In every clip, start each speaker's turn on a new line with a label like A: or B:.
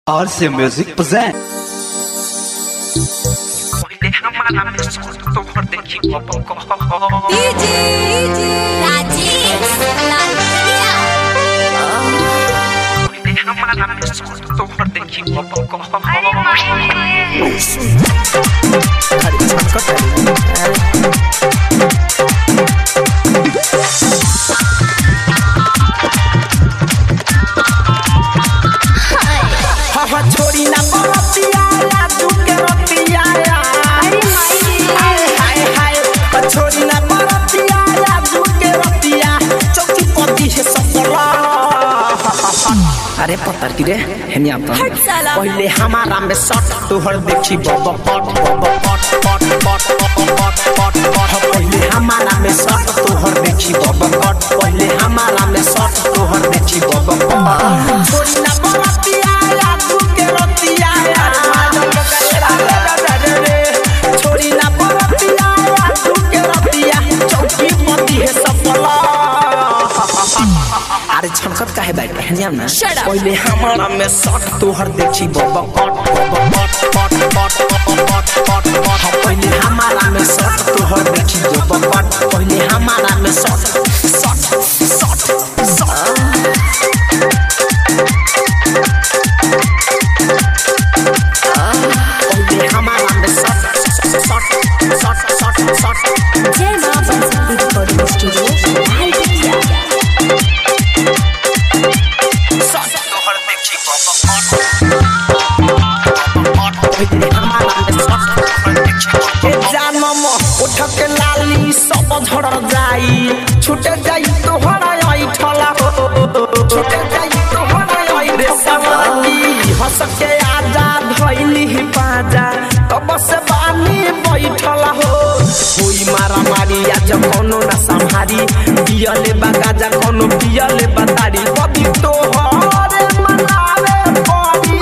A: RC Music present.
B: पहिले हमारा में सोच तो भर देखी बबल को
C: डीजे राजेश लालिया
B: पहिले हमारा में सोच तो भर देखी बबल को
D: हवा छोड़ी ना बरतिया लाजू के रतिया
C: अरे माई
D: हाय हाय हाय छोड़ी ना बरतिया लाजू के रतिया चौकी पति है सफला अरे पत्थर की रे हेनिया तो
C: हट साला।
D: पहले हमारा में सट तोहर देखी बब पट बब पट पट पट पट पट पट पट पहले हमारा में सट तोहर देखी बब पट पहले हमारा में सट तोहर देखी बब पट छोड़ी ना बरतिया लाजू के रतिया छोड़ी ना बरतिया लाजू के रतिया चौकी पति है सफला अरे छमकत काहे बैठ रहे हैं ना
C: Shut up.
D: पहले हमारा में सट तोहर देखी बब पट बब पट पट पट पट पट पट पट पहले हमारा में सट तोहर देखी बब पट पहले हमारा में सट सट सट सट पहले हमारा में सट सट सट सट सट
C: जय मां बंसती रिकॉर्डिंग स्टूडियो लालिया
D: सट तोहर देखी बब जानम उठक लाली सब झड़ जाई छूटे जाई तोहरा ऐठला हो छूटे जाई तोहरा ऐठे सवाली हंस के आजा धइली ही पाजा तब से बानी बैठला हो कोई मारा मारी आज कोनो ना संहारी पियले बागाजा कोनो पियले बतारी कभी तोहरे मनावे पड़ी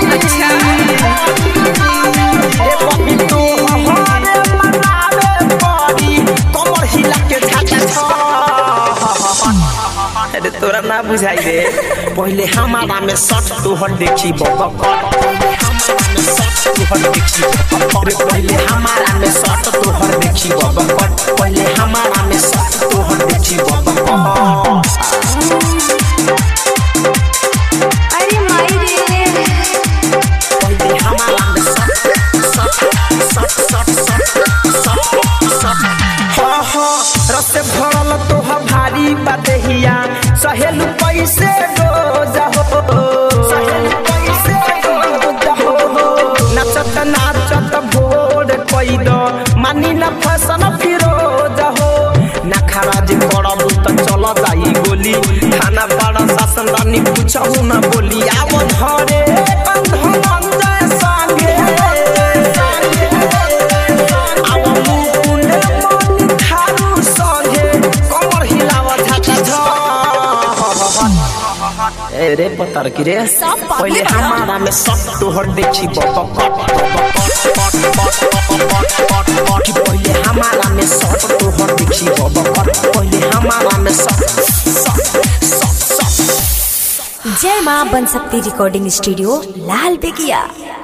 D: ए बबी तोहरे मनावे पड़ी कमर हिला के झाटा छ अरे तोरा ना बुझाई दे पहले हमारा में सट तोहर देखी बब कट पहले हमारा में सट तोहर देखी बब कट पहले हमारा में सट तोहर देखी बब कट पहले हमारा में सट तोहर देखी बब कट
C: अरे माई रे
D: पहले हमारा में सट सट सट सट सट सट सट हाँ हाँ रस भरल तोह भारी बदहिया सहेलू पैसे डोजा हो सहेलू पैसे डोजा हो नचत नाचत भोर कई दो मानी न फसन फिरोज हो नखरा जे करब त चल जाई गोली खाना बड़ा शासन रानी पूछहु न बोली आव धरे कंधमंजय संगे आव मुकुंड मन थारू संगे कमर हिलाव झाटा झ ए रे पतर की रे
C: सब पागल
D: पहले
C: बना।
D: हमारा में सब तोहर देखी बब कट पट पट पट पट पट पट पहले हमारा में सब तोहर देखी बब कट पहले हमारा में सब सब सब सब
C: जय मां बन सकती रिकॉर्डिंग स्टूडियो लाल बेगिया